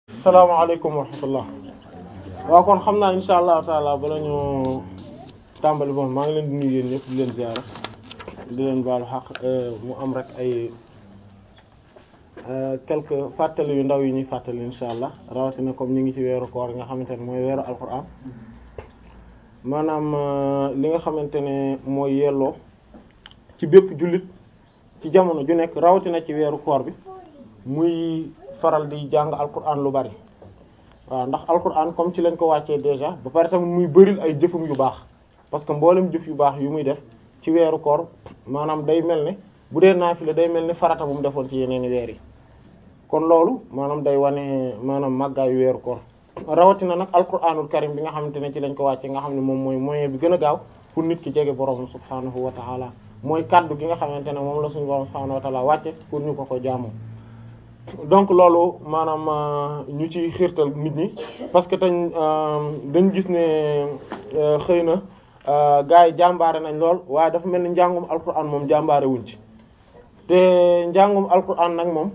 salaamaaleykum wa rahmatullah waaw kon xam naa insha allahu taala bala ñu tàmbali bon maa ngi leen di nuyu yéen ñëpp di leen ziara di leen baalu xaq mu am rek ay quelques fàttali yu ndaw yi ñuy fàttali insha allah rawatina comme ñu ngi ci weeru koor nga xamante ne mooy weeru alquran maanaam li nga xamante ne mooy yelloo ci bépp jullit ci jamono ju nekk rawatina ci weeru koor bi muy faral di jàng alquran lu bari waaw ndax alquran comme ci lañ ko wàccee déjà ba pare tamit muy bëril ay jëfum yu baax parce que mboolem jëf yu baax yu muy def ci weeru koor maanaam day mel ne bu dee naafila day mel ni farata bu mu defoon ci yeneen weer yi kon loolu maanaam day wane maanaam màggaayu weeru koor rawatina nag alquranul karim bi nga xamante ne ci lañ ko wàccee nga xam ne moom mooy moyen bi gën a gaaw pour nit ki jege borom subhaanahu wa taala mooy kaddu gi nga xamante ne moom la suñu borom subhaanahu wa taala wàcce pour ñu ko ko jaamoo donc loolu maanaam ñu ci xiirtal nit ñi parce que tañ dañ gis ne xëy na gars yi jàmbaare nañ lool waaye dafa mel ni njàngum alquran moom jàmbaare wuñ ci te njàngum alquran nag moom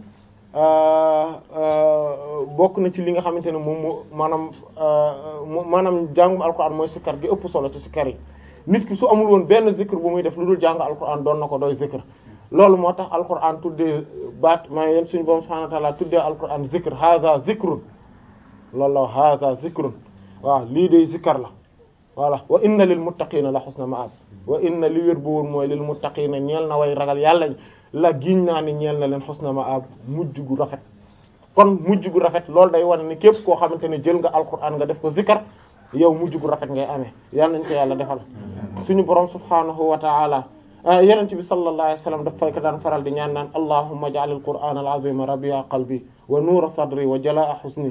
bokk na ci li nga xamante ne moom moo maanaam maanaam njàngum alquran mooy sikkar gi ëpp solo ci sikkar yi nit ki su amul woon benn zikr bu muy def lu dul jàng alquran doon na ko doy zikr loolu moo tax alquran tuddee baat maa yéen suñu borom subhanahu wa ta'ala tuddee alquran zikr hadha zikrun loolu la hadha zikrun waaw lii de zikkar la voilà wa inna lil muttaqina la husna ma'ab wa inna li wér bu wóor mooy lil muttaqina ñeel na way ragal yàlla la giñ naa ni ñeel na leen husna ma'ab mujj gu rafet kon mujj gu rafet loolu day wane ni képp koo xamante ne jël nga alquran nga def ko zikkar yow mujj gu rafet ngay amee yàlla nañ ko yàlla defal suñu borom subhanahu wa ta'ala yenent bi sallallahu alayhi wasallam daf fay ko daan faral di ñaan naan allahumma ij'al al-qur'ana al-azima rabi'a qalbi wa nuura sadri wa jalaa'a husni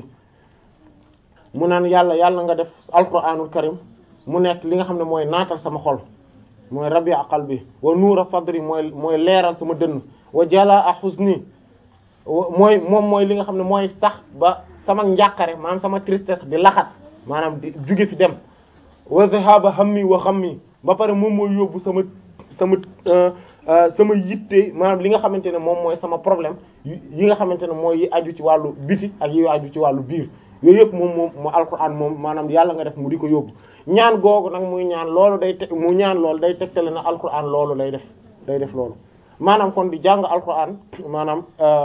mu naan yàlla yàlla nga def alqur'anul karim mu nekk li nga xam ne mooy naatal sama xol mooy rabi'a qalbi wa nuura sadri mooy mooy leeral sama dënn wa jalaa'a husni mooy moom mooy li nga xam ne mooy tax ba sama njàqare maanaam sama tristesse di laxas maanaam di juge fi dem wa dhahaba hammi wa ghammi ba pare moom mooy yóbbu sama sama sama yitte maanaam li nga xamante ne moom mooy sama problème yi nga xamante ne mooy yi aju ci wàllu biti ak yi aju ci wàllu biir yooyu yëpp moom moom mu alquran moom maanaam yàlla nga def mu di ko yóbbu ñaan googu nag muy ñaan loolu day te mu ñaan loolu day tegtale na alquran loolu lay def day def loolu maanaam kon di jàng alquran maanaam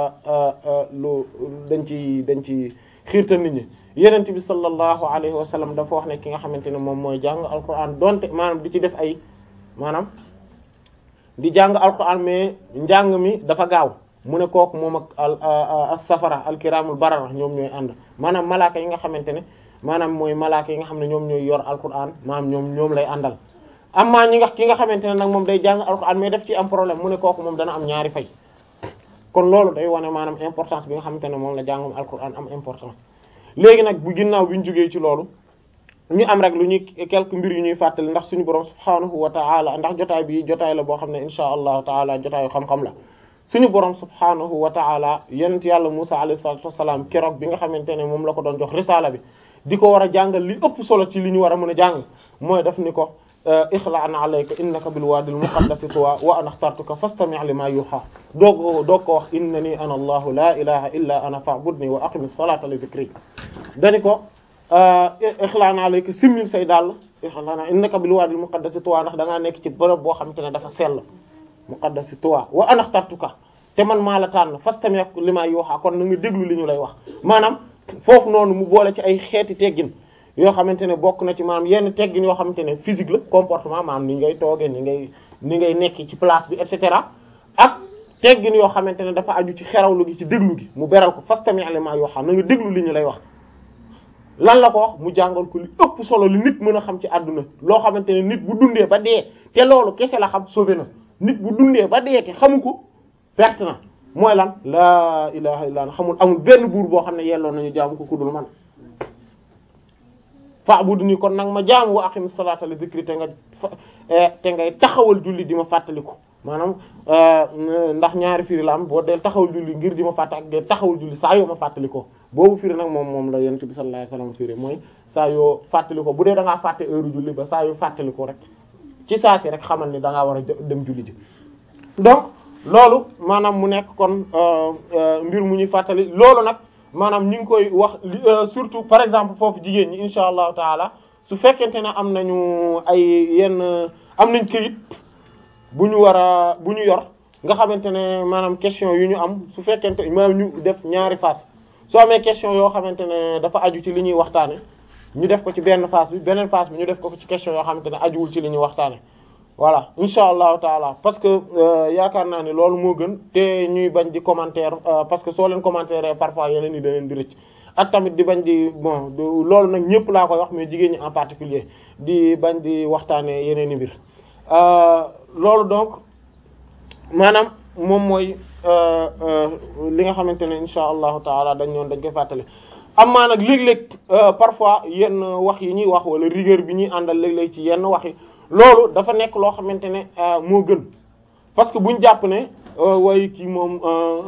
lu dañ ci dañ ci xiirtal nit ñi yenent bi sallallahu alayhi wa sallam dafa wax ne ki nga xamante ne moom mooy jàng alquran donte maanaam di ci def ay maanaam di jàng alquran mais njàng mi dafa gaaw mu ne kooku moom ak as safara alkiramul barara ñoom ñooy ànd maanaam malaaka yi nga xamante ne maanaam mooy malaaka yi nga xam ne ñoom ñooy yor alquran maanaam ñoom ñoom lay àndal amma ñi nga ki nga xamante ne nag moom day jàng alquran mais daf ci am problème mu ne kooku moom dana am ñaari fay kon loolu day wane maanaam importance bi nga xamante ne moom la jàngum alquran am importance léegi nag bu ginnaaw bi ñu jógee ci loolu ñu am rek lu ñuy quelques mbir yu ñuy fàttali ndax suñu borom subhaanahu wa ta'ala ndax jotaay bi jotaay la boo xam ne insha allahu taala jotaayu xam-xam la suñu borom subhaanahu wa ta'ala yonent yàlla Musa alayhi salatu wassalam keroog bi nga xamante ne moom la ko doon jox risaala bi di ko war a jàngal li ëpp solo ci li ñu war a mën a jàng mooy daf ni ko ixla'an alayka innaka bil waadil muqaddasi tuwa wa ana axtartuka fastami' lima yuha doog doog ko wax innani ana allahu la ilaha illa ana fa'budni wa aqimis salata li dhikri dani ko ixlaan alayka simmil say dàll ixlaan innaka bil waadil muqaddasi tuwa ndax da ngaa nekk ci bërëb boo xamante ne dafa sell muqaddasi tuwa wa ana axtartuka te man maa la tànn fastami' lima yuha kon na nga déglu li ñu lay wax maanaam foofu noonu mu boole ci ay xeeti teggin yoo xamante ne bokk na ci maanaam yenn teggin yoo xamante ne physique la comportement maanaam ni ngay toogee ni ngay ni ngay nekk ci place bi et cetera ak teggin yoo xamante ne dafa aju ci xerawlu gi ci déglu gi mu beral ko fastami' lima yuha na nga déglu li ñu lay wax lan la ko wax mu jàngal ko li ëpp solo li nit mën a xam ci àdduna loo xamante ne nit bu dundee ba dee te loolu kese la xam sauvé na nit bu dundee ba dee te xamu ko perte na mooy lan laa ilaha illa allah xamul amul benn buur boo xam ne yelloo nañu jaamu ko kudul man fa'budni kon nag ma jaamu wa aqimis salata li dhikri te nga te ngay taxawal julli di ma fàttaliku maanaam ndax ñaari firi la am boo dee taxawal julli ngir di ma fàtte ak dee taxawal julli saa yoo ma fàttalikoo boobu firi nag moom moom la yonent bi sallallahu alayhi wasallam firi mooy saa yoo fàttalikoo bu dee da ngaa fàtte heure julli ba saa yoo fàttalikoo rek ci saa si rek xamal ni da ngaa war a dem julli ji donc loolu maanaam mu nekk kon mbir mu ñuy fàttali loolu nag maanaam ñu ngi koy wax surtout par exemple foofu jigéen ñi insha allahu taala su fekkente ne am nañu ay yenn am nañ këyit bu ñu war a bu ñu yor nga xamante ne maanaam question yu ñu am su fekkente maanaam ñu def ñaari phase soo amee question yoo xamante ne dafa aju ci li ñuy waxtaane ñu def ko ci benn phase bi beneen phase bi ñu def ko ci question yoo xamante ne ajuwul ci li ñuy waxtaane voilà insha allahu taala parce que yaakaar naa ne loolu moo gën te ñuy bañ di commentaire parce que soo leen commentaire parfois yeneen yi da leen di rëcc ak tamit di bañ di bon loolu nag ñëpp laa koy wax mais jigéen ñi en particulier di bañ di waxtaane yeneen i mbir loolu donc maanaam moom mooy li nga xamante ne insha allahu taala dañ ñoon dañ koy fàttale amaa nag léeg-léeg parfois yenn wax yi ñuy wax wala rigueur bi ñuy àndal léeg-léeg ci yenn wax yi loolu dafa nekk loo xamante ne moo gën parce que buñ jàpp ne way kii moom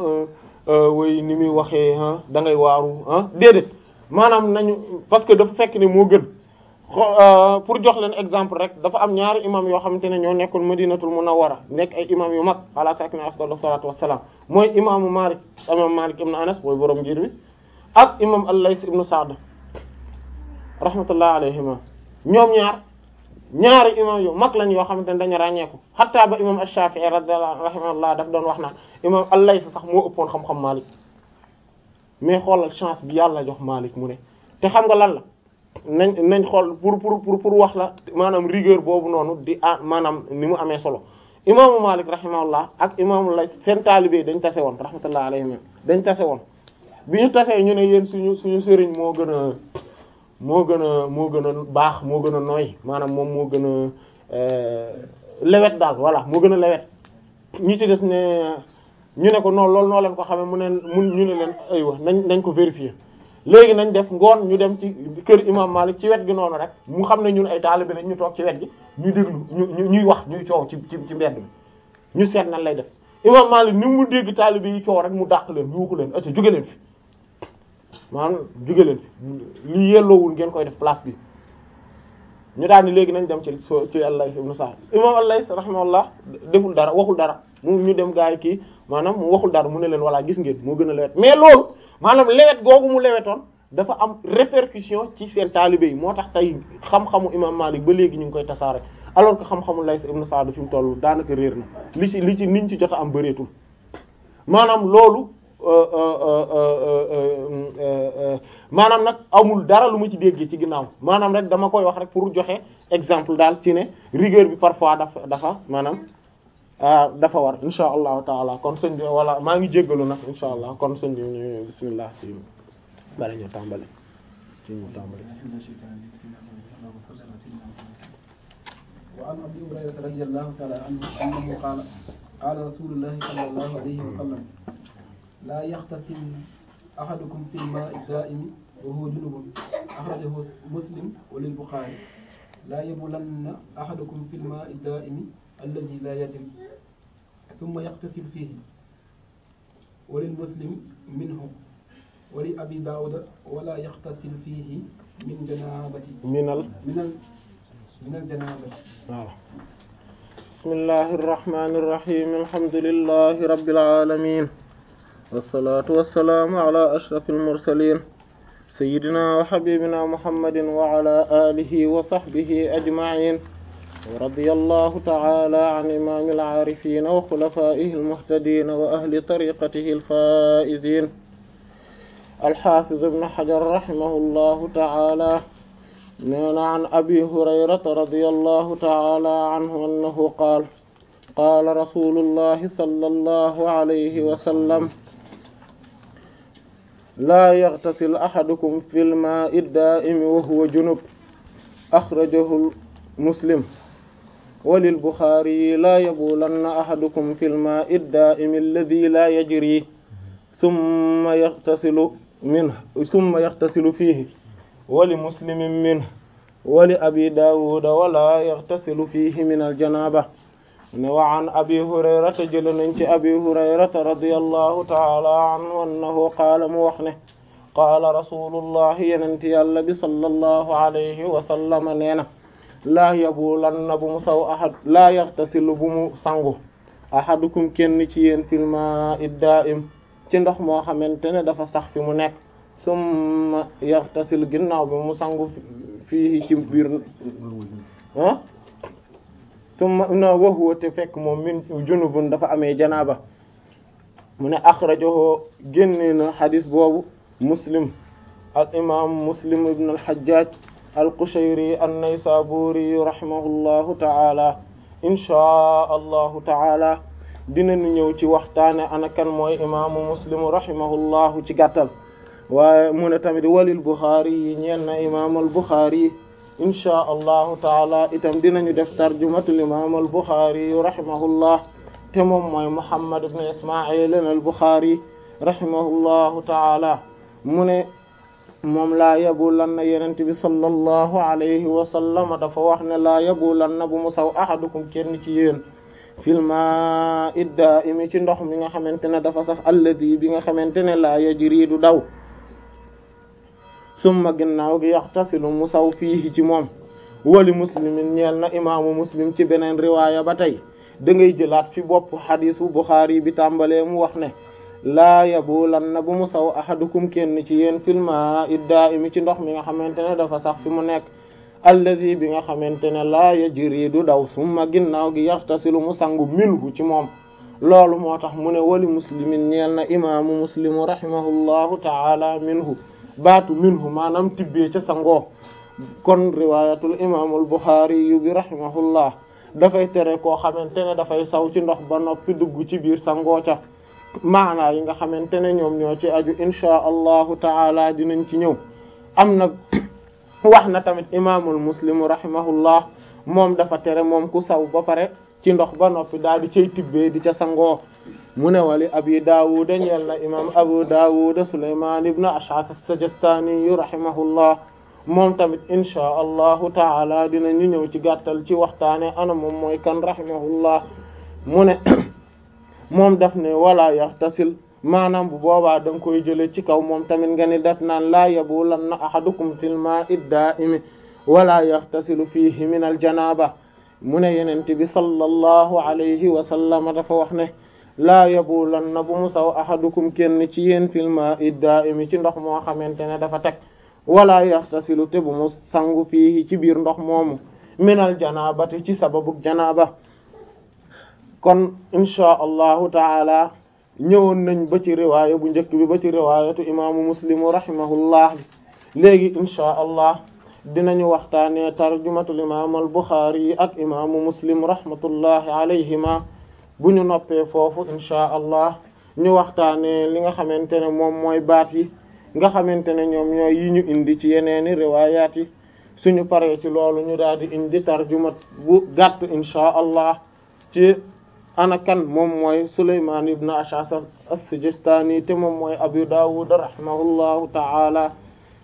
way ni muy waxee da ngay waaru ah déedéet maanaam nañu parce que dafa fekk ne moo gën pour jox leen exemple rek dafa am ñaari imam yoo xamante ne ñoo nekkul madinatul munawwara nekk ay imam yu mag ala sakina afdal salatu wassalam mooy imaamu Malik imam Malik ibn Anas mooy borom ngir bi ak imam al-Layth ibn Sa'd rahmatullah alayhima ñoom ñaar ñaari imam yu mag lañ yoo xamante ne dañu ràññeeku xataa ba imam ash-Shafi'i radiyallahu rahimahullah daf doon wax naan imam al-Layth sax moo ëppoon xam-xam Malik mais xoolal chance bi yàlla jox Malik mu ne te xam nga lan la nañ nañ xool pour pour pour pour wax la maanaam rigueur boobu noonu di ah maanaam ni mu amee solo imaamu Malik rahimahullah ak imaamu Layth seen taalibe dañ tase woon rahmatullah alayhim dañ tase woon bi ñu tasee ñu ne yéen suñu suñu sëriñ moo gën a moo gën a moo gën a baax moo gën a nooy maanaam moom moo gën a lewet daal voilà moo gën a lewet ñi ci des ne ñu ne ko noonu loolu noo leen ko xamee mu ne mun ñu ne leen aywa nañ nañ ko vérifier léegi nañ def ngoon ñu dem ci kër imam Malik ci wet gi noonu rek mu xam ne ñun ay taalibe lañ ñu toog ci wet gi ñu déglu ñu ñuy wax ñuy coow ci ci ci mbedd bi ñu seet nan lay def imam Malik ni mu dégg taalibe yi coow rek mu dàq leen yuuxu leen acca jóge leen fi maanaam jóge leen fi lii yelloowul ngeen koy def place bi ñu daal ni léegi nañ dem ci so ci Al-Layth ibn Sa'd imam Al-Layth rahimahullah deful dara waxul dara mu ñu dem gaay kii maanaam mu waxul dara mu ne leen voilà gis ngeen moo gën a lewet mais loolu maanaam lewet googu mu lewetoon dafa am répercussion ci seen taalibe yi moo tax tey xam-xamu imam Malik ba léegi ñu ngi koy tasaare alors que xam-xamu Layth ibn Sa'd fi mu toll daanaka réer na li ci li ci niñ ci jot a am bëreetul maanaam loolu maanaam nag amul dara lu ma ci déggee ci ginnaaw maanaam rek dama koy wax rek pour joxe exemple daal ci ne rigueur bi parfois dafa dafa maanaam dafa war insha allahu taala kon sëñ bi wala maa ngi jéggalu nag insha allah kon sëñ bi ñu bismillah ci bala ñu tàmbali ci ñu tàmbali wa an abi hurayrata radiyallahu ta'ala anhu annahu qaala qaala rasulullahi sallallahu alayhi wa sallam laa yaxtasil ahadukum fi lmaa'i daa'imi wa huwa junubun axrajahu muslim wa lil buxaari laa yabulanna ahadukum fi lmaa'i daa'imi alladi laa yajri summa yaxtasil fiihi wa lil muslim minhu wa li abi daawuda wala yaxtasil fiihi min janaabati minal minal minal janaabati waaw bismillahi irrahmani irrahim alhamdulillahi rabbil alamin wassalatu wassalaamu ala ashrafil mursalin sayyidina wa habibina muhammadin wa ala alihi wa sahbihi ajma'in wa radiyallahu ta'ala an imamil aarifin wa khulafaihi almuhtadin wa ahli tariqatihi alfaizin alhafiz ibn hajar rahimahullahu ta'ala neena an abi hurayrata radiyallahu ta'ala anhu annahu qaala qaala rasulullahi sallallahu alayhi wa sallam laa yaghtasil ahadukum fil maa'i daa'imi wa huwa junub akhrajahu muslim wa lil bukhari laa yabulanna ahadukum fil maa'i daa'imi alladhi laa yajri thumma yaghtasilu minhu thumma yaghtasilu fiihi wali muslimin minhu wali abi daawuda wala yaghtasilu fiihi min aljanaba ne wa an abi hurayrata jël nañ ci abi hurayrata radiyallahu taala anhu annahu qaala mu wax ne qaala rasulullahi yenente yàlla bi sallallahu alayhi wa sallama nee na laa yabulanna bu mu saw ahad laa yaghtasilu bu mu sangu ahadukum kenn ci yéen fil maa'i daa'im ci ndox moo xamante ne dafa sax fi mu nekk summa yaxtasil ginnaaw bi mu sangu fii ci biir ah summa na waxuwa te fekk moom min junubun dafa amee janaaba mu ne axrajahu génne na xadis boobu muslim al imam muslim ibn al hajjaj al qushayri an naysaburi rahimahullahu taala inchaa allahu taala dinañu ñëw ci waxtaane ana kan mooy imaamu muslim rahimahullahu ci gàttal waaye mu ne tamit walil buxaari yi ñeel na imaam al buxaari yi inchaa allahu taala itam dinañu def tarjumatul imaam al buxaari yu rahimahullah te moom mooy muhammad ibn ismail al buxaari rahimahullahu taala mu ne moom laa yabulan na yenent bi sallallahu alayhi wa sallam dafa wax ne laa yabulan na bu mu saw ahadukum kenn ci yéen filma idda imi ci ndox mi nga xamante ne dafa sax alladi bi nga xamante ne laa yajri du daw summa ginnaaw gi yaxtasilu mu saw fii ci moom wali muslimin ñeel na imaamu muslim ci beneen riwaaya ba tey da ngay jëlaat fi bopp xadisu buxaari bi tàmbalee mu wax ne laa yabulan na bu mu saw ahadukum kenn ci yéen filma idda imi ci ndox mi nga xamante ne dafa sax fi mu nekk allazi bi nga xamante ne laa yajri du daw summa ginnaaw gi yaxtasilu mu sangu minhu ci moom loolu moo tax mu ne wali muslimin ñeel na imaamu muslimu rahimahullahu taala minhu baatu minhu maanaam tibbee ca sangoo kon riwayatul imaamul buxaari yu bi rahimahullah dafay tere koo xamante ne dafay saw ci ndox ba noppi dugg ci biir sangoo ca maanaa yi nga xamante ne ñoom ñoo ci aju inchaa allahu taala dinañ ci ñëw am na wax na tamit imaamul muslimu rahimahullah moom dafa tere moom ku saw ba pare ci ndox ba noppi daal di cay tibbee di ca sangoo mu ne wali abi daawuda ñeel na imam abu daawuda suleyman ibn ash'ath as-sajistani yu rahimahullah moom tamit inchaa allahu taala dinañu ñëw ci gàttal ci waxtaane ana moom mooy kan rahimahullah mu ne moom daf ne wala yaxtasil maanaam bu boobaa da nga koy jële ci kaw moom tamit nga ni def naan laa yabulanna ahadukum fil ma'i da'imi wala yaxtasilu fihi min al janaba mu ne yenent bi sallallahu alayhi wa sallam dafa wax ne laa yabulanna bu mu saw ahadukum kenn ci yéen fil ma'i da'imi ci ndox moo xamante ne dafa teg wala yaxtasilu te bu mu sangu fihi ci biir ndox moomu min al janabati ci sababu janaba kon inchaa allahu taala ñëwoon nañ ba ci riwaaya bu njëkk bi ba ci riwaayatu imaamu muslimu rahimahullah léegi inchaa allah dinañu waxtaanee tarjumatul imaam al buxaari yi ak imaamu muslim rahmatullahi alayhima bu ñu noppee foofu inchaa allah ñu waxtaanee li nga xamante ne moom mooy baat yi nga xamante ne ñoom ñooy yi ñu indi ci yeneeni riwaayaat yi suñu paree ci loolu ñu daal di indi tarjumat bu gàtt inchaa allah ci ana kan moom mooy Sulaymaan ibn Ash'as as-Sijistani te moom mooy Abu Dawud rahimahullahu ta'ala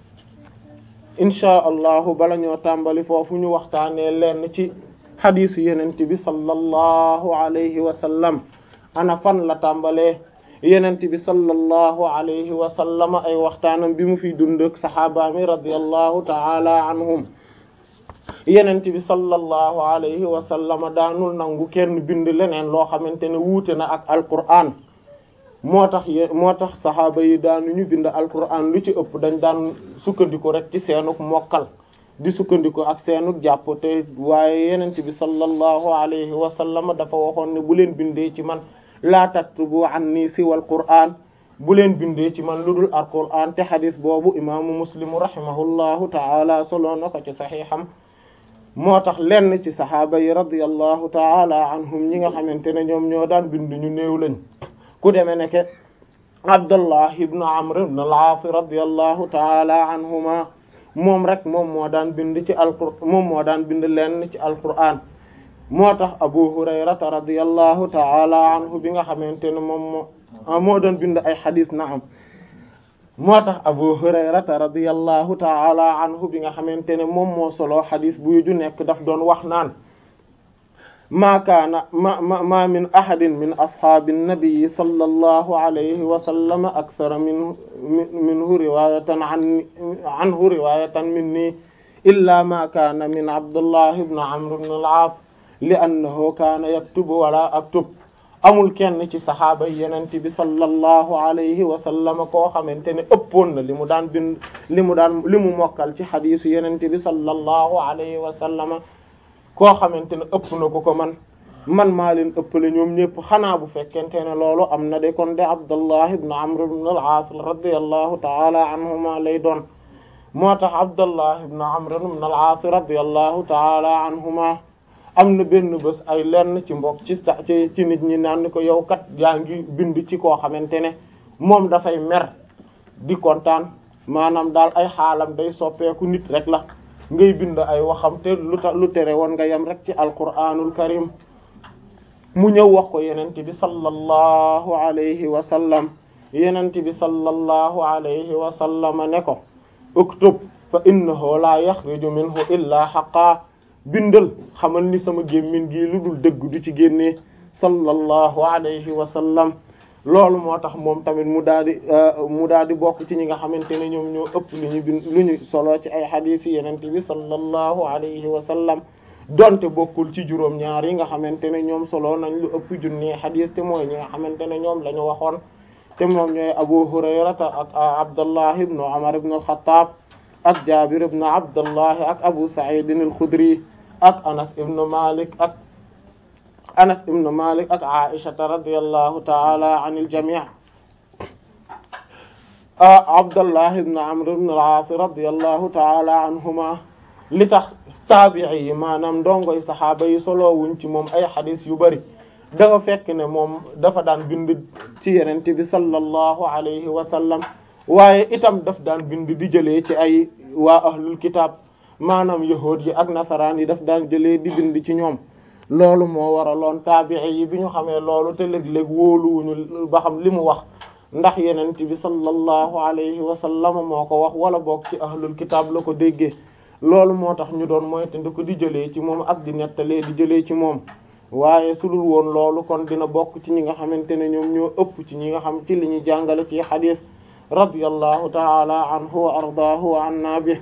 inchaa allahu bala ñoo tàmbali foofu ñu waxtaanee lenn ci xadiisu yenent bi sallallahu alayhi wa sallam ana fan la tàmbalee yenent bi sallallahu alayhi wa sallam ay waxtaanam bi mu fi dund ak saxaabaami radiyallahu ta'ala anhum yenent bi sallallahu alayhi wa sallam daanul nangu kenn bind leneen loo xamante ne wuute na ak alquran moo tax ye moo tax saxaaba yi daanuñu bind alquran lu ci ëpp dañ daan sukkandiku rek ci seenuk mokkal di sukkandiku ak seenuk jàpp te waaye yenent bi sallallahu alayhi wa sallam dafa waxoon ne bu leen bindee ci man laa taktubu anni siwal qur'an bu leen bindee ci man lu dul alquran te xadis boobu imaamu muslimu rahimahullahu taala solo na ko ci saxiixam moo tax lenn ci saxaaba yi radiyallahu taala anhum ñi nga xamante ne ñoom ñoo daan bind ñu néew lañ ku demee ne ke Abdullah ibn Amr ibn al-As radiyallahu taala anhuma moom rek moom moo daan bind ci alqur moom moo daan bind lenn ci alquran moo tax Abu Hurayrata radiyallahu taala anhu bi nga xamante ne moom moo moo doon bind ay xadis na am moo tax abu hurayrata radiyallahu taala anhu bi nga xamante ne moom moo solo xadis buy ju nekk daf doon wax naan maa kaana ma ma ma min ahadin min ashaabi nnabii sallallahu alayhi wa sallam akthara min minhu riwayatan an anhu riwayatan minni illa ma kaana min abdullah ibn amr ibn al-aas li annahu kaana yaktubu wala aktub amul kenn ci saxaaba yi yenent bi sallallahu alayhi wa sallam koo xamante ne ëppoon na li mu daan bind li mu daan li mu mokkal ci xadiisu yenent bi sallallahu alayhi wa sallam koo xamante ne ëpp na ko ko man man maa leen ëppale ñoom ñëpp xanaa bu fekkente ne loolu am na de kon de Abdullah ibn Amr ibn al-As radiyallahu ta'ala anhuma lay doon moo tax Abdullah ibn Amr ibn al-As radiyallahu ta'ala anhuma am na benn bés ay lenn ci mbokk ci ci ci nit ñi naan ko yow kat yaa ngi bind ci koo xamante ne moom dafay mer di kontaan maanaam daal ay xaalam day soppeeku nit rek la ngay bind ay waxam te lu tax lu tere woon nga yem rek ci alquranul karim mu ñëw wax ko yenent bi sallallahu alayhi wa sallam yenent bi sallallahu alayhi wa sallam ne ko uktub fa innahu la yaxruju minhu illa haqa bindal xamal ni sama gémmin gi lu dul dëgg du ci génnee sallallahu alayhi wa sallam loolu moo tax moom tamit mu daal di mu daal di bokk ci ñi nga xamante ne ñoom ñoo ëpp lu ñu bind lu ñu solo ci ay xadiis yi yenent bi sallallahu alayhi wa sallam donte bokkul ci juróom ñaar yi nga xamante ne ñoom solo nañ lu ëpp junni xadiis te mooy ñi nga xamante ne ñoom la ñu waxoon te moom ñooy Abu Hurayrata ak Abdullah ibn Umar ibn al-Khattab ak Jabir ibn Abdullah ak Abu Sa'id al-Khudri ak Anas ibn Malik ak Anas ibn Malik ak Aisha radiyallahu ta'ala anil jami' Abdullah ibn Amr ibn al-As radiyallahu ta'ala anhuma li tax taabi'i yi maanaam ndongoy saxaaba yi solo wuñ ci moom ay xadis yu bari dafa fekk ne moom dafa daan bind ci yenente bi sallallahu alayhi wa sallam waaye itam daf daan bind di jëlee ci ay waa ahlul kitab maanaam yahuud yi ak nasaraan yi daf daan jëlee di bind ci ñoom loolu moo waraloon taabi'i yi bi ñu xamee loolu te léeg-léeg wóoluwuñu ba xam li mu wax ndax yenente bi sallallahu alayhi wa sallam moo ko wax wala boog ci ahlul kitab la ko déggee loolu moo tax ñu doon moytandi ko di jëlee ci moom ak di nettalee di jëlee ci moom waaye su dul woon loolu kon dina bokk ci ñi nga xamante ne ñoom ñoo ëpp ci ñi nga xam ci li ñu jàngale ci xadiis radiyallahu ta'ala anhu wa ardaahu wa anna bi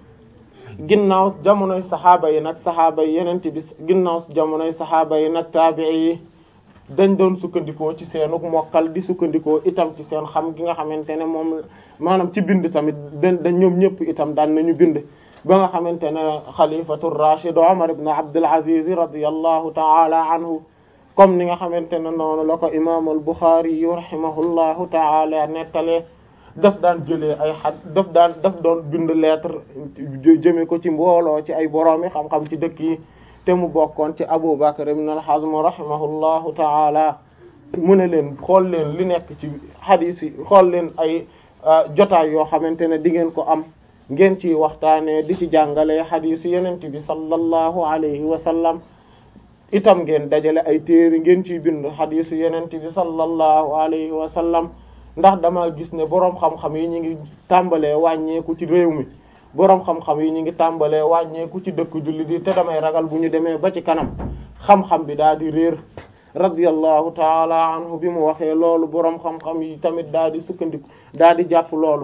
ginnaaw jamonoy saxaaba yi nag saxaaba yi yeneen bi ginnaaw jamonoy saxaaba yi nag taabi'i yi dañ doon sukkandikoo ci seenuk mokkal di sukkandikoo itam ci seen xam gi nga xamante ne moom maanaam ci bind tamit dañ dañ ñoom ñëpp itam daan nañu bind ba nga xamante ne xalifatu rashid Umar ibn Abdul Aziz radiyallahu ta'ala anhu comme ni nga xamante ne noonu la ko imam al-Bukhari yu rahimahullahu ta'ala nettalee daf daan jëlee ay xad daf daan daf doon bind lettre jëme ko ci mbooloo ci ay boroomi xam-xam ci dëkk yi te mu bokkoon ci Abu Bakr ibn al-Hazm rahimahullahu ta'ala mu ne leen xool leen li nekk ci hadith yi xool leen ay jotaay yoo xamante ne di ngeen ko am ngeen ci waxtaanee di ci jàngale xadiis yenent bi sallallahu alayhi wa sallam itam ngeen dajale ay téere ngeen ciy bind xadiisu yenent bi sallallahu alayhi wa sallam ndax dama gis ne boroom xam-xam yi ñu ngi tàmbalee wàññeeku ci réew mi boroom xam-xam yi ñu ngi tàmbalee wàññeeku ci dëkk julli di te damay ragal bu ñu demee ba ci kanam xam-xam bi daal di réer radiyallahu taala anhu bi mu waxee loolu boroom xam-xam yi tamit daal di sukkandiku daal di jàpp loolu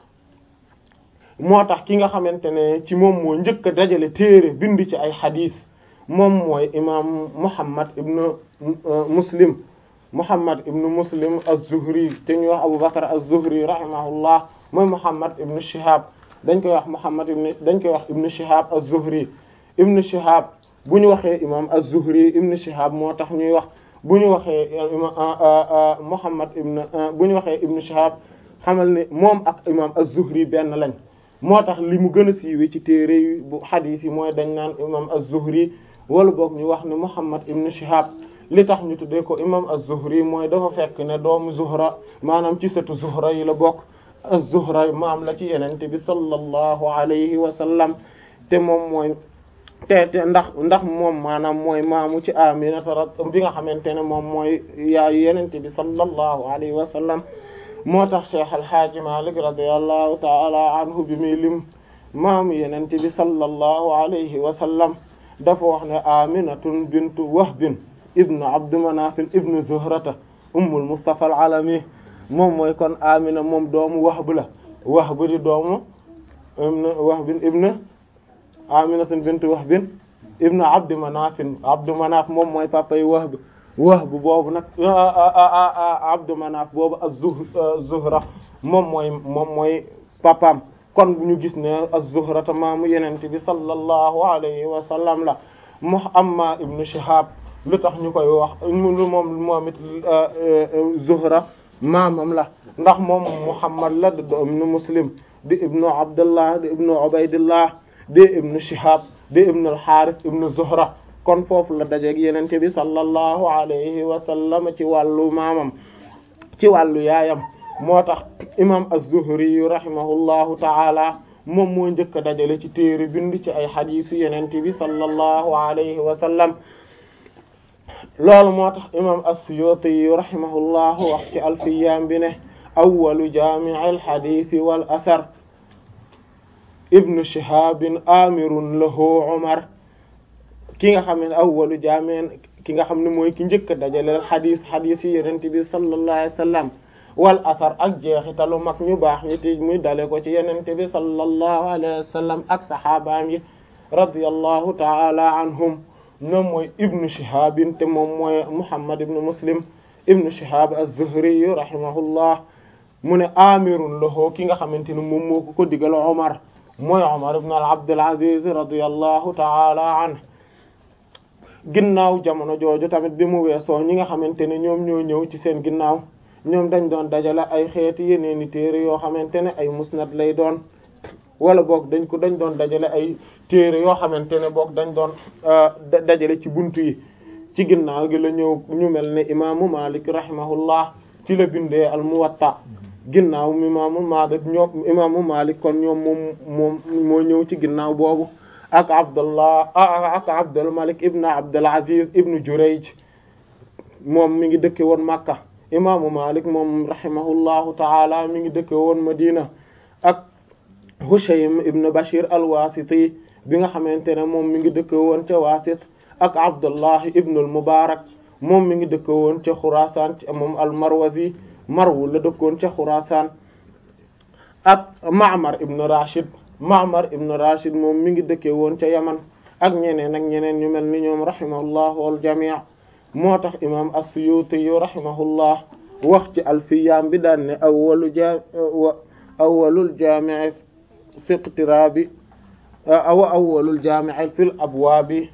moo tax ki nga xamante ne ci moom moo njëkk a dajale téere bind ci ay xadiis moom mooy imaam Muhammad ibn Muslim Muhammad ibn Muslim az-Zuhri te ñuy wax Abu Bakr az-Zuhri rahimahullah mooy Muhammad ibn Shihab dañ koy wax Muhammad ibn dañ koy wax ibn Shihab az-Zuhri ibn Shihab bu ñu waxee imaam az-Zuhri ibn Shihab moo tax ñuy wax bu ñu waxee Muhammad ibn bu ñu waxee ibn Shihab xamal ne moom ak imaam az-Zuhri benn lañ moo tax li mu gën a siiwee ci téere yi bu xadiis yi mooy dañ naan imam az-Zuhri wala boog ñu wax ne Muhammad ibn Shihab li tax ñu tuddee ko imam az-Zuhri mooy dafa fekk ne doomu Zuhra maanaam ci sëtu Zuhra yi la bokk az-Zuhra maam la ci yenente bi sallallahu alayhi wa sallam te moom mooy te te ndax ndax moom maanaam mooy maamu ci Aminata rat bi nga xamante ne moom mooy yaayu yenente bi sallallahu alayhi wa sallam moo tax Cheikh Alhaaji Malik radiyallahu ta'ala anhu bi muy lim maamu yenent bi sallallahu alayhi wa sallam dafa wax ne aminatun bintu wahbin ibnu abdu manafin ibnu zuhrata ummul mustafa al-alami moom mooy kon amina moom doomu wahb la wahb di doomu ibnu wahbin ibnu aminatun bintu wahbin ibnu abdu manafin abdu manaf moom mooy papa yi wahb Wahb boobu nag Abdu Manaf boobu az-Zuhra moom mooy moom mooy papaam kon bu ñu gis ne az-Zuhra ta maamu Yonent bi sallallahu alayhi wa sallam la mu amma ibnu Shihab lu tax ñu koy wax lu moom moom it Zuhra maamam la ndax moom Muhammad la di ibnu Muslim di ibnu Abdullah di ibnu Ubaydillah di ibnu Shihab di ibnu al-Harith ibnu Zuhra kon foofu la dajeeg Yonent bi sallallahu alayhi wa sallam ci wàllu maamam ci wàllu yaayam moo tax imam az-Zuhri rahimahullahu ta'ala moom moo njëkk a dajale ci téere bind ci ay xadiisu Yonent bi sallallahu alayhi wa sallam loolu moo tax imam as-Suyuti rahimahullahu wax ci alfiyaam bi ne awwalu jaami'il xadiisi wal asar ibnu Shihaabin amirun lahu Umar ki nga xam ne awwalu jaami'in ki nga xam ne mooy ki njëkk a dajale xadiis xadiis yi Yonent bi sallallahu alayhi wa sallam wal asar ak jeexitalu mag ñu baax ñi ti muy dale ko ci Yonent bi sallallahu alayhi wa sallam ak saxaabaam yi radiyallahu ta'ala anhum ñoom mooy ibnu Shihab te moom mooy Muhammad ibnu Muslim ibnu Shihab az-Zuhri rahimahullah mu ne amirun lahu ki nga xamante ne moom moo ko ko digal Omar mooy Omar ibn Abdul Aziz radiyallahu ta'ala anhu ginnaaw jamono jooju tamit bi mu weesoo ñi nga xamante ne ñoom ñoo ñëw ci seen ginnaaw ñoom dañ doon dajale ay xeeti yeneeni téere yoo xamante ne ay musnad lay doon wala boog dañ ko dañ doon dajale ay téere yoo xamante ne boog dañ doon dajale ci buntu yi ci ginnaaw gi la ñëw ñu mel ne imaamu Malik rahimahullah ci la bindee al Muwatta ginnaaw imaamu Malik ñoom imaamu Malik kon ñoom moom moom moo ñëw ci ginnaaw boobu ak Abdullah ak Abdul Malik ibn Abdul Aziz ibn Jurayj moom mi ngi dëkke woon Makka imaamu Malik moom rahimahullahu taala mi ngi dëkke woon Madina ak Hushaym ibn Bashir al-Wasiti bi nga xamante ne moom mi ngi dëkke woon ca Wasit ak Abdullah ibn al-Mubarak moom mi ngi dëkke woon ca Khurasan moom al-Marwazi Marwu la dëkkoon ca Khurasan ak Ma'mar ibn Rashid Ma'mar ibn Rashid moom mi ngi dëkke woon ca Yaman ak ñeneen ak ñeneen ñu mel ni ñoom rahimahullah wal jami' moo tax imam as-Suyuti yu rahimahullah wax ci alfiyaam bi daan ne awwalu ja awwalul jaami' fi iqtirabi aw awwalul jaami' fil abwaabi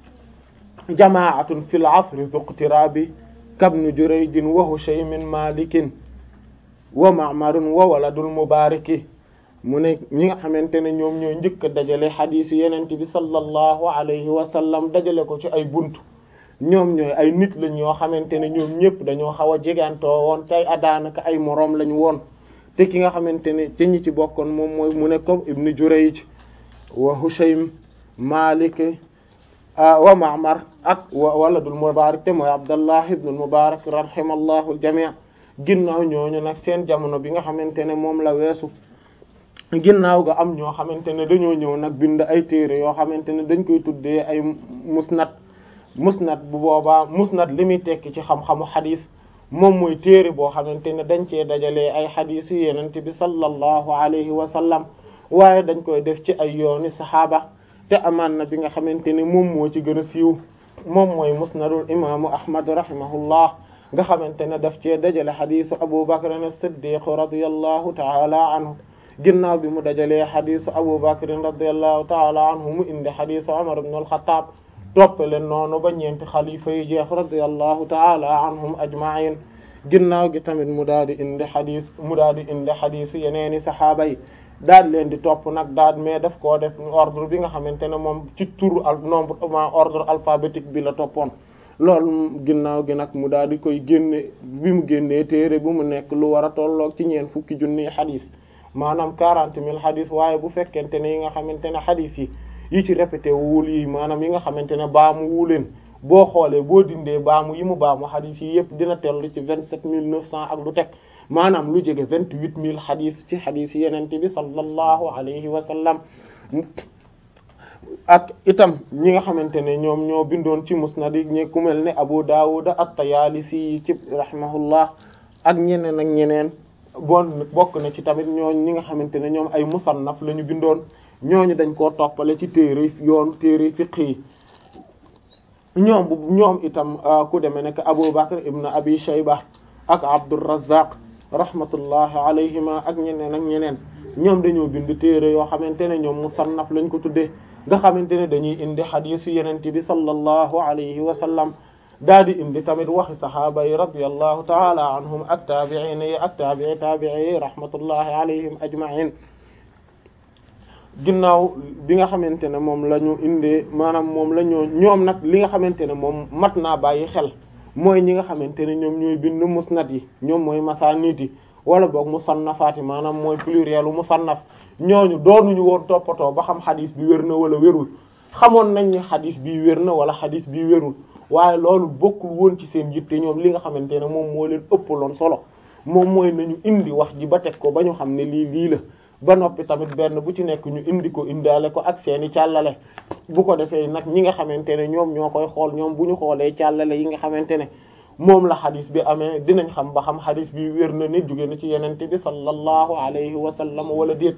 jamaa'atun fil asri fi iqtirabi kabnu Jurayjin wa Hushaymin Malikin wa Ma'marun wa waladul Mubaraki mu ne ñi nga xamante ne ñoom ñoo njëkk a dajale xadiis Yonent bi sallallahu alayhi wa sallam dajale ko ci ay buntu ñoom ñooy ay nit lañ yoo xamante ne ñoom ñëpp dañoo xaw a jegantoo woon tey adaanaka ay moroom lañ woon te ki nga xamante ne te ñi ci bokkoon moom mooy mu ne comme Ibn Jurayj wa Hushaym Malik wa Ma'mar ak wa waladul Mubarak te mooy Abdallah ibn al-Mubarak rahimallahu al-jami' ginnaaw ñooñu nag seen jamono bi nga xamante ne moom la weesu ginnaaw ga am ñoo xamante ne dañoo ñëw nag bind ay téere yoo xamante ne dañ koy tuddee ay musnad musnad bu boobaa musnad li muy tekki ci xam-xamu xadis moom mooy téere boo xamante ne dañ cee dajalee ay xadis yu yenent bi sallallahu alayhi wa sallam waaye dañ koy def ci ay yooni saxaaba te amaan na bi nga xamante ne moom moo ci gën a siiw moom mooy musnadul imaamu ahmad rahimahullah nga xamante ne daf cee dajale xadisu abu bakr as-siddiq radiyallahu taala anhu ginnaaw bi mu dajalee xadisu abu bakr radiyallahu taala anhu mu indi xadisu umar ibn al-khattab topp leen noonu ba ñeenti xalifa yi jeex radiyallahu taala anhum ajma'in ginnaaw gi tamit mu daal di indi xadis mu daal di indi xadis yeneeni saxaaba yi daal leen di topp nag daal mais daf koo def ordre bi nga xamante ne moom ci turu al nombre ma ordre alphabétique bi la toppoon loolu ginnaaw gi nag mu daal di koy génne bi mu génnee téere bu mu nekk lu war a tolloog ci ñeen fukki junni xadis maanaam quarante mille xadis waaye bu fekkente ne yi nga xamante ne xadis yi yi ci répété wul yi maanaam yi nga xamante ne baamu wuleen boo xoolee boo dindee baamu yi mu baamu xadis yi yëpp dina tellu ci vingt sept mille neuf cent ak lu teg maanaam lu jege vingt huit mille xadis ci xadis yi yenente bi sallallahu alayhi wa sallam ak itam ñi nga xamante ne ñoom ñoo bindoon ci musnad yi ñi ku mel ne Abu Dawud at-Tayalisi ci rahimahullah ak ñeneen ak ñeneen bon bokk na ci tamit ñooñ ñi nga xamante ne ñoom ay musannaf la ñu bindoon ñooñu dañ koo toppale ci téere yoon téere fiqh yi ñoom bu ñoom itam ku demee nekk Abu Bakr ibn Abi Shayba ak Abdurrazzaq rahmatullahi alayhima ak ñeneen ak ñeneen ñoom dañoo bind téere yoo xamante ne ñoom musannaf lañ ko tuddee nga xamante ne dañuy indi xadiis yu yenent bi sallallahu alayhi wa sallam daa di indi tamit waxi sahaaba yi radiyallahu taala anhum ak taabi'in yi ak taabi'i taabi'i yi rahmatullahi alayhim ajma'in ginnaaw bi nga xamante ne moom la ñu indee maanaam moom la ñoo ñoom nag li nga xamante ne moom mat naa bàyyi xel mooy ñi nga xamante ne ñoom ñooy bind musnad yi ñoom mooy masaanid yi wala boog musannafaat yi maanaam mooy pluriel u musannaf ñooñu doonuñu woon toppatoo ba xam xadis bi wér na wala wérul xamoon nañ ni xadis bi wér na wala xadis bi wérul waaye loolu bokkul woon ci seen yitte ñoom li nga xamante ne moom moo leen ëppaloon solo moom mooy nañu indi wax ji ba teg ko ba ñu xam ne lii lii la ba noppi tamit benn bu ci nekk ñu indi ko indaale ko ak seeni càllale bu ko defee nag ñi nga xamante ne ñoom ñoo koy xool ñoom bu ñu xoolee càllale yi nga xamante ne moom la xadis bi amee dinañ xam ba xam xadis bi wér na ne jóge na ci yenente bi sallallahu alayhi wa sallam wala déet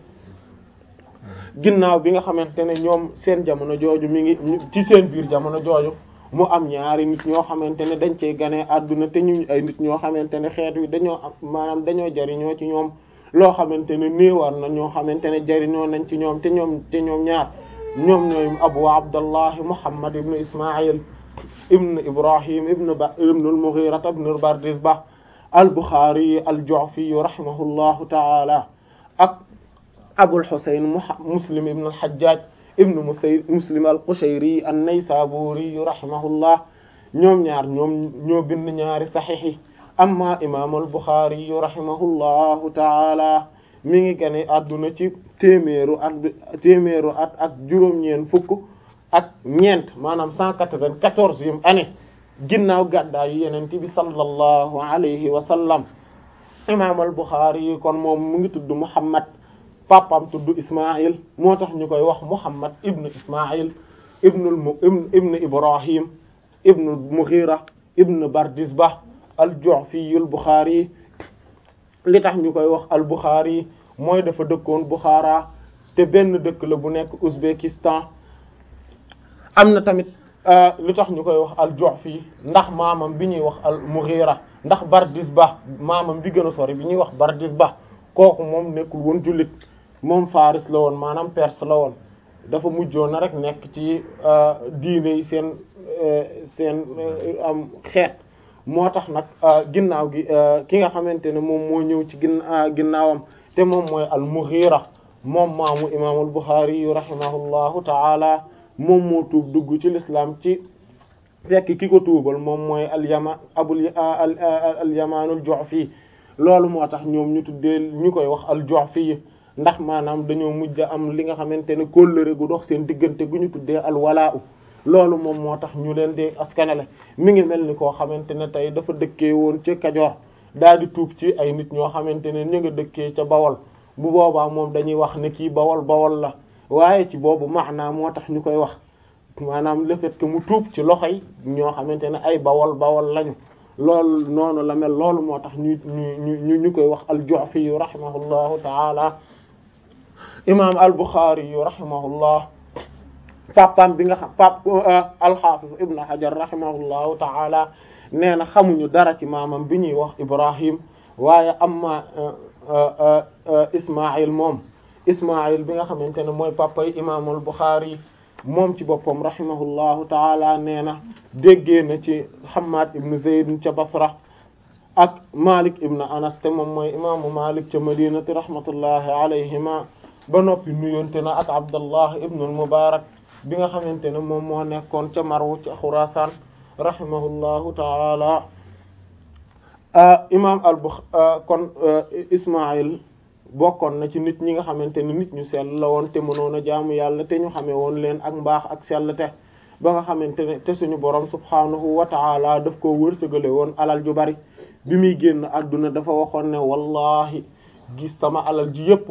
ginnaaw bi nga xamante ne ñoom seen jamono jooju mi ngi ci seen biir jamono jooju mu am ñaari nit ñoo xamante ne dañ cey ganee àdduna te ñu ay nit ñoo xamante ne xeet wi dañoo am maanaam dañoo jariñoo ci ñoom loo xamante ne néewaan na ñoo xamante ne jariñoo nañ ci ñoom te ñoom te ñoom ñaar ñoom ñooy abu abdallah muhammad ibn ismail ibn ibrahim ibn ba ibn al-mughira ibn bardizbah al-bukhari al-ju'fi rahimahullahu ta'ala ak abul husayn muslim ibn al-hajjaj ibn musay muslim al-qushayri an-naysaburi rahimahullah ñoom ñaar ñoom ñoo bind ñaari saxiix yi amma imam al-bukhari rahimahullahu ta'ala mi ngi gane adduna ci téeméeru at téeméeru at ak juróom-ñeent fukk ak ñeent maanaam cent quatre-vingt-quatorzième année ginnaaw gàddaayu yenente bi sallallahu alayhi wa sallam imam al-bukhari kon moom mu ngi tudd muhammad papam tudd Ismaïl moo tax ñu koy wax Muhammad ibn Ismaïl ibn ibn Ibrahim ibn Mughira ibn Bardizbah al-Ju'fi al-Bukhari li tax ñu koy wax al-Bukhari mooy dafa dëkkoon Bukhara te benn dëkk la bu nekk Ouzbékistan am na tamit li tax ñu koy wax al-Ju'fi ndax maamam bi ñuy wax al-Mughira ndax Bardizbah maamam bi gën a sori bi ñuy wax Bardizbah kooku moom nekkul woon jullit moom Faris la woon maanaam Perse la woon dafa mujjoon na rek nekk ci diine yi seen seen am xeet moo tax nag ginnaaw gi ki nga xamante ne moom moo ñëw ci gin ginnaawam te moom mooy al-Mughira moom maamu imaamul Bukhari yu rahimahullahu ta'ala moom moo tuub dugg ci l'islam ci fekk ki ko tuubal moom mooy al-Yaman abul al-Yamanul Ju'fi loolu moo tax ñoom ñu tuddee ñu koy wax al-Ju'fi ndax maanaam dañoo mujj am li nga xamante ne kóllëre gu dox seen diggante gu ñu tuddee al-walaa loolu moom moo tax ñu leen di askanale mi ngi mel ni koo xamante ne tey dafa dëkkee woon ci Kajoor daal di tuub ci ay nit ñoo xamante ne ñu nga dëkkee ca Bawol bu boobaa moom dañuy wax ne kii Bawol Bawol la waaye ci boobu maanaam moo tax ñu koy wax maanaam le fait que mu tuub ci loxoy ñoo xamante ne ay Bawol Bawol lañu loolu noonu la mel loolu moo tax ñu ñu ñu ñu koy wax al-Ju'fi rahimahullahu ta'ala imam al-Bukhari rahimahullah papam bi nga xam pap al-Hafiz Ibn Hajar rahimahullahu ta'ala nee na xamuñu dara ci maamam bi ñuy wax Ibrahim waaye amma Ismaïl moom Ismaïl bi nga xamante ne mooy papa yi imam al-Bukhari moom ci boppam rahimahullahu ta'ala nee na déggee na ci Hammad ibn Zayd ca Basra ak Malik ibn Anas te moom mooy imaamu Malik ca Madinati rahmatullahi alayhima ba noppi nuyonte na ak Abdallah ibn al-Mubarak bi nga xamante ne moom moo nekkoon ca Marw ca Xuraasaan rahimahullahu ta'ala imaam al-Bukhari kon Ismaïl bokkoon na ci nit ñi nga xamante ne nit ñu sell la woon te mënoon a jaamu yàlla te ñu xamee woon leen ak mbaax ak sell te ba nga xamante ne te suñu borom subhaanahu wa ta'ala daf koo wërsëgale woon alal ju bari bi muy génn àdduna dafa waxoon ne wallahi gis sama alal ji yépp